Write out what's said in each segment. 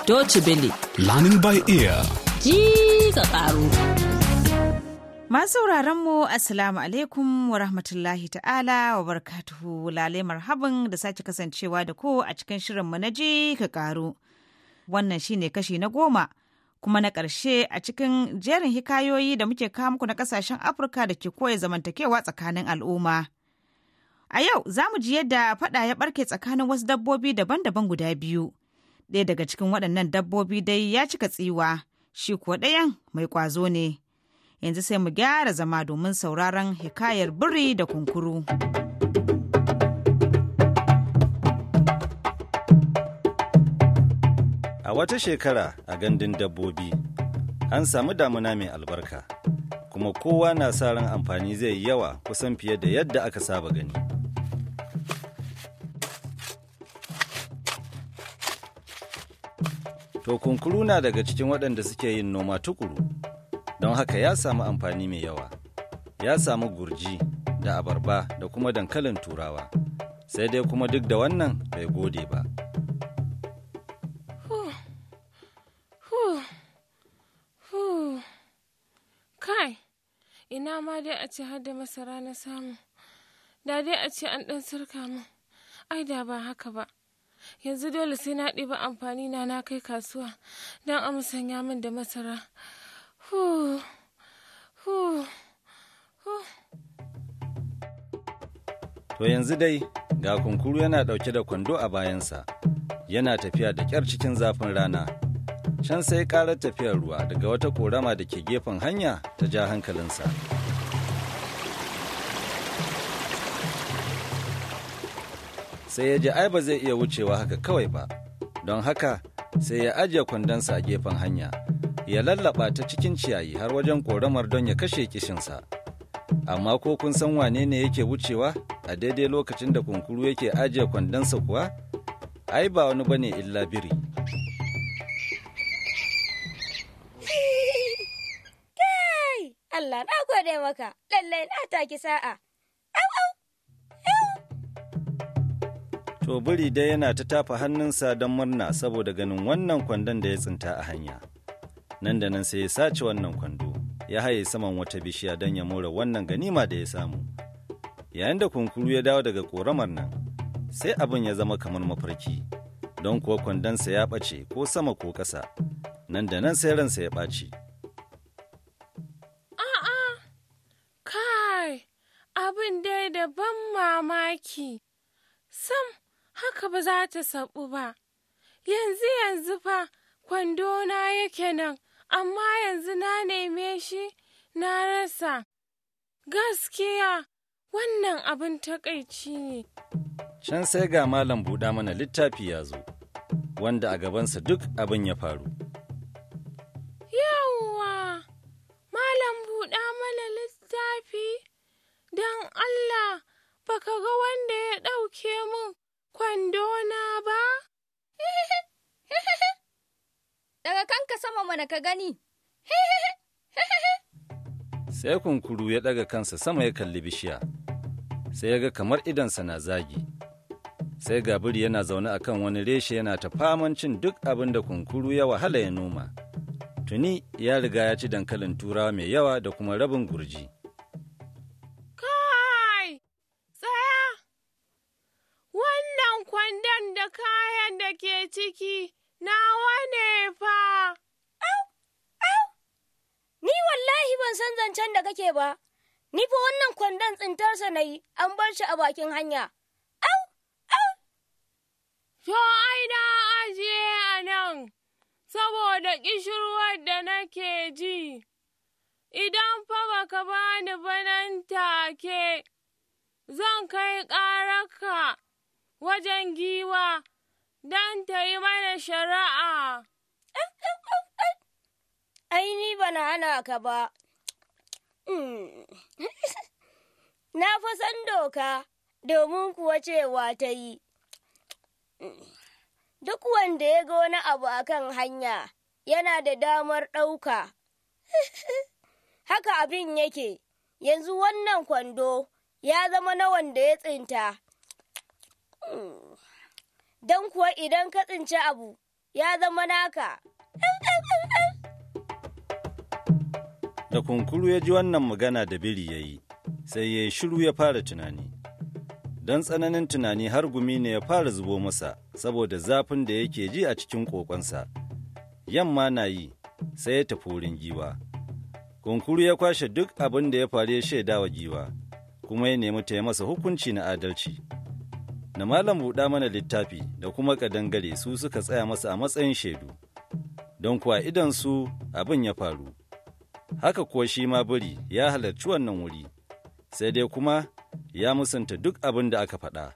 Deutsche Welle. Learning by ear. Ji ka ƙaru. Masu mu Assalamu alaikum wa rahmatullahi ta'ala wa barkatuhu lale marhaban da sake kasancewa da ku a cikin shirinmu na ji ka ƙaru. Wannan shine kashi na goma kuma na ƙarshe a cikin jerin hikayoyi da muke kawo muku na ƙasashen Afirka da ke koya zamantakewa tsakanin al'umma. A yau za mu ji yadda faɗa ya ɓarke tsakanin wasu dabbobi daban-daban guda biyu. Ɗaya daga cikin waɗannan dabbobi dai ya cika tsiwa, shi kuwa ɗayan mai ƙwazo ne. Yanzu sai mu gyara zama domin sauraron hikayar biri da kunkuru. A wata shekara a gandun dabbobi, an samu damuna mai albarka, kuma kowa na sa ran amfani zai yi yawa kusan fiye da yadda aka saba gani. To kunkuru na daga cikin waɗanda suke yin noma tukuru, don haka ya samu amfani mai yawa. Ya samu gurji da abarba da kuma dankalin turawa, sai dai kuma duk da wannan bai gode ba. Kai, ina ma dai a ce har da masara na samu, da dai a ce an ɗan sarka min, ai da ba haka ba. Yanzu dole sai na ɗiba amfani na na kai kasuwa don a musanya min da masara. Hu, hu, hu. To yanzu dai ga kunkuru yana ɗauke da kwando a bayansa, yana tafiya da ƙyar cikin zafin rana. Can sai ƙarar tafiyar ruwa daga wata ƙorama da ke gefen hanya ta ja hankalinsa. Sai ya ji ai ba zai iya wucewa haka kawai ba, don haka sai ya ajiye kwandonsa a gefen hanya, ya lallaba ta cikin ciyayi har wajen ƙoramar don ya kashe kishinsa. amma ko kun san wane ne yake wucewa a daidai lokacin da kunkuru yake ajiye kwandonsa kuwa ai ba wani bane illa biri Kai! Allah na gode maka, lallai na taki sa'a. to biri dai yana ta tafa hannunsa don murna saboda ganin wannan kwandon da ya tsinta a hanya nan da nan sai ya sace wannan kwando ya haye saman wata bishiya don ya more wannan ganima da ya samu yayin da kunkuru ya dawo daga ƙoramar nan sai abin ya zama kamar mafarki don kuwa kwandonsa ya ɓace ko sama ko ƙasa nan da nan sai ransa ya ɓaci A'a, kai, abin dai da ban mamaki. Sam, haka ba za ta saɓu ba. Yanzu yanzu fa, kwandona yake nan, amma yanzu na neme shi na rasa. Gaskiya, wannan abin takaici ne. Can sai ga Malam buɗa mana littafi ya zo, wanda a gabansa duk abin ya faru. Yawwa, Malam buɗa mana littafi, don Allah, baka ga wanda ya ɗauke min kwandona ba? Daga kanka sama mana ka gani. Sai kunkuru ya ɗaga kansa sama ya kalli bishiya, sai ya ga kamar idansa na zagi. Sai gabiri yana zaune a kan wani reshe yana ta faman cin duk abin da kunkuru ya wahala ya noma. Tuni ya riga ya ci dankalin turawa mai yawa da kuma rabin gurji. Kai, tsaya! Wannan kwandon da kayan da ke ciki nawa ne fa. Ni wallahi ban san zancen da kake ba. Ni fa wannan kwandon tsintarsa na yi, an bar shi a bakin hanya. To ai na ajiye a nan, saboda ƙishirwar da nake ji. Idan fa baka bani ba nan take, zan kai ƙararka wajen giwa don ta yi mana shari'a. Ai, ni bana hana ka ba. Mm. Na fa san doka, domin kuwa cewa ta yi. Duk wanda ya ga wani abu a kan hanya, yana da damar ɗauka. Haka abin yake, yanzu wannan kwando ya zama na wanda ya tsinta. Don kuwa idan ka tsinci abu, ya zama naka. Da kunkuru ya ji wannan magana da biri ya yi, sai ya yi shiru ya fara tunani. Don tsananin tunani har gumi ne ya fara zubo masa saboda zafin da yake ji a cikin ƙoƙonsa. Yamma na yi, sai ya tafi wurin giwa. Kunkuru ya kwashe duk abin da ya faru ya shaida wa giwa, kuma ya nemi ta yi masa hukunci na adalci. Na malam buɗa mana littafi da kuma ƙadangare su suka tsaya masa a matsayin shaidu, don kuwa idan su abin ya faru. Haka kuwa shi ma biri ya halarci wannan wuri, sai dai kuma ya musanta duk abin da aka faɗa.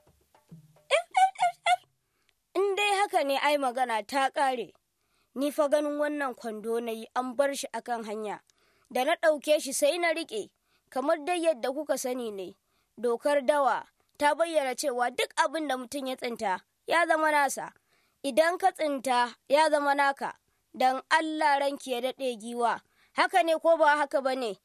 In dai haka ne ai magana ta ƙare, ni fa ganin wannan kwando na yi an bar shi akan hanya, da na ɗauke shi sai na riƙe, kamar dai yadda kuka sani ne, dokar dawa ta bayyana cewa duk abin da mutum ya tsinta ya zama nasa, idan ka tsinta ya zama naka, don Allah ranki ya daɗe giwa, haka ne ko ba haka ba ne?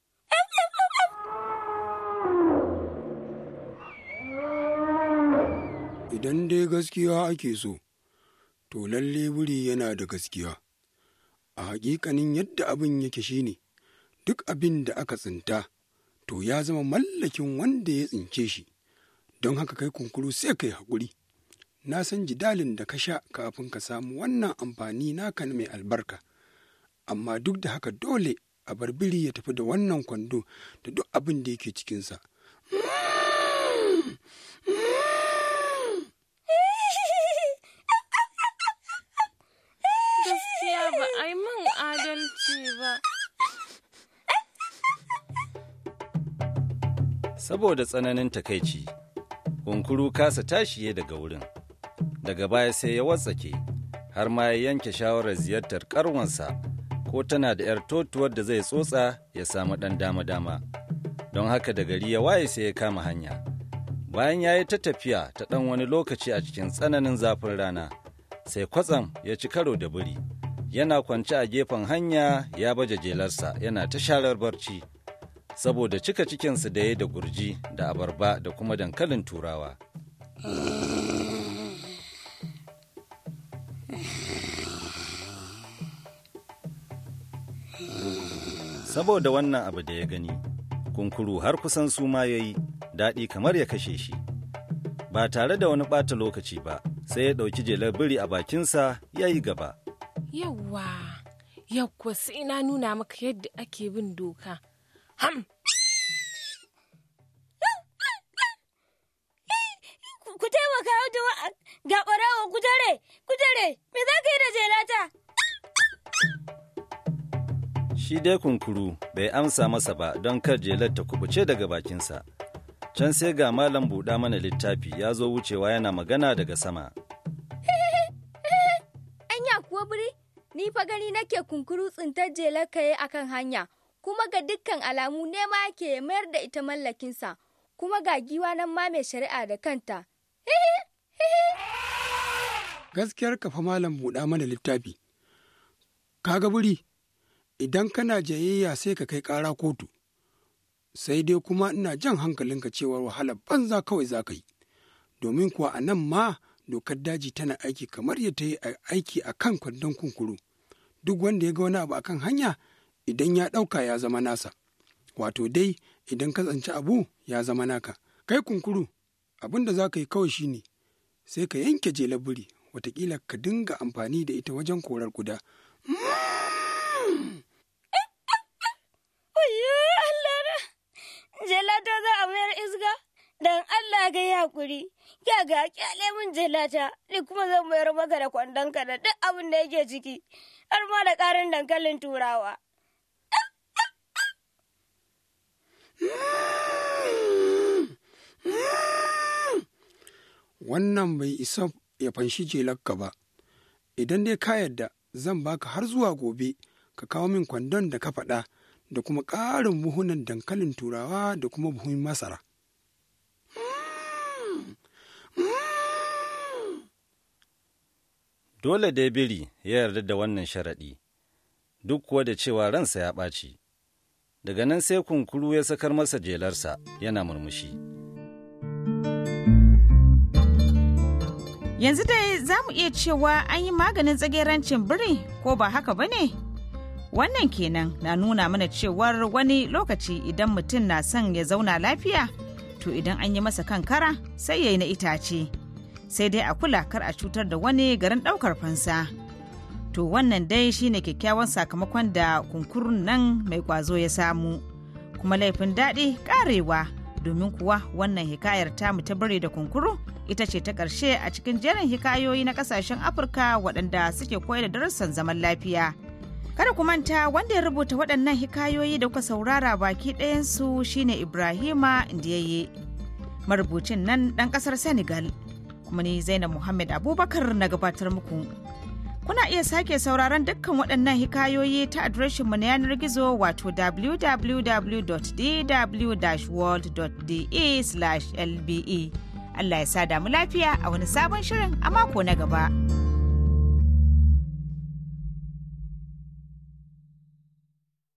Idan dai gaskiya ake so, to lalle wuri yana da gaskiya. A hakikanin yadda abin yake shine, duk abin da aka tsinta, to ya zama mallakin wanda ya tsince shi, don haka kai kunkuru sai kai haƙuri. Na san jidalin da ka sha kafin ka samu wannan amfani naka mai albarka, amma duk da haka dole a bar biri ya tafi da wannan kwando da duk abin da yake cikinsa. Gaskiya ba a yi min adalci ba. Saboda tsananin takaici, kunkuru kasa tashiye daga wurin. Daga baya sai ya watsake, har ma ya yanke shawarar ziyartar karwansa ko tana da 'yar totuwar da zai tsotsa ya samu ɗan dama-dama. Don haka da gari ya waye sai ya kama hanya. Bayan ya yi ta tafiya ta ɗan wani lokaci a cikin tsananin zafin rana, sai kwatsam ya ci karo da biri. Yana kwance a gefen hanya ya baje jelarsa yana ta sharar barci. saboda cika cikinsu da ya da gurji da abarba da kuma dankalin turawa. Saboda wannan abu da ya gani, kunkuru har kusan su ma ya yi daɗi kamar ya kashe shi. Ba tare da wani ɓata lokaci ba, sai ya ɗauki jelar biri a bakinsa ya yi gaba. Yawwa, yawwa sai na nuna maka yadda ake bin doka. Ham! Ku taimaka ga ɓarawa ku tare, ku tare, me za ka yi da jelata? Shi dai kunkuru bai amsa masa ba don kar jelar ta kubuce daga bakinsa. Can sai ga malam buɗa mana littafi ya zo wucewa yana magana daga sama. Anya kuwa biri, ni fa gani nake kunkuru tsintar jelar kaye akan hanya. kuma ga dukkan alamu nema yake mayar da ita mallakinsa, kuma ga giwa nan ma mai shari'a da kanta. Gaskiyar kafa malam buɗa mana littafi, kaga buri, idan kana jayayya sai ka kai ƙara kotu, sai dai kuma ina jan hankalinka cewar wahalar banza kawai za ka yi, domin kuwa a nan ma dokar daji tana aiki kamar ya ta yi aiki a kan kwandon kunkuru. Duk wanda ya ga wani abu akan hanya, idan ya ɗauka ya zama nasa, wato dai idan ka tsanci abu ya zama naka. Kai kunkuru, abin da za ka yi kawai shine sai ka yanke jelar biri, watakila ka dinga amfani da ita wajen korar kuda. Oyo Allah na, jelata za a mayar isga? Dan Allah ga yi hakuri, ya ga kyale min jelata, ni kuma zan mayar maka da kwandonka da duk abin da yake ciki, har ma da ƙarin dankalin turawa. Wannan bai isa ya fanshi jelarka ba, idan dai ka yadda zan baka har zuwa gobe ka kawo min kwandon da ka faɗa da kuma ƙarin buhunan dankalin turawa da kuma buhun masara. Dole dai biri ya yarda da wannan sharaɗi, duk kuwa da cewa ransa ya ɓaci. Daga nan sai kunkuru ya sakar masa jelarsa yana murmushi. Yanzu dai za mu iya cewa an yi maganin tsagerancin biri ko ba haka ba ne? Wannan kenan na nuna mana cewar wani lokaci idan mutum na son ya zauna lafiya, to idan an yi masa kankara sai ya yi na itace. Sai dai a kula kar a cutar da wani garin ɗaukar fansa. To wannan dai shine kyakkyawan sakamakon da kunkurun nan mai kwazo ya samu. Kuma laifin daɗi ƙarewa domin kuwa wannan hikayar tamu ta biri da kunkuru ita ce ta ƙarshe a cikin jerin hikayoyi na ƙasashen Afirka waɗanda suke koyar da darussan zaman lafiya. Kada ku manta wanda ya rubuta waɗannan hikayoyi da kuka saurara baki ɗayansu shine Ibrahima Ndiyaye. Marubucin nan ɗan ƙasar Senegal. Kuma ni Zainab Muhammad Abubakar na gabatar muku. Kuna iya sake sauraron dukkan waɗannan hikayoyi ta adireshinmu na yanar gizo wato www.dw-world.de/lbe. Allah ya sa damu lafiya a wani sabon shirin a mako na gaba.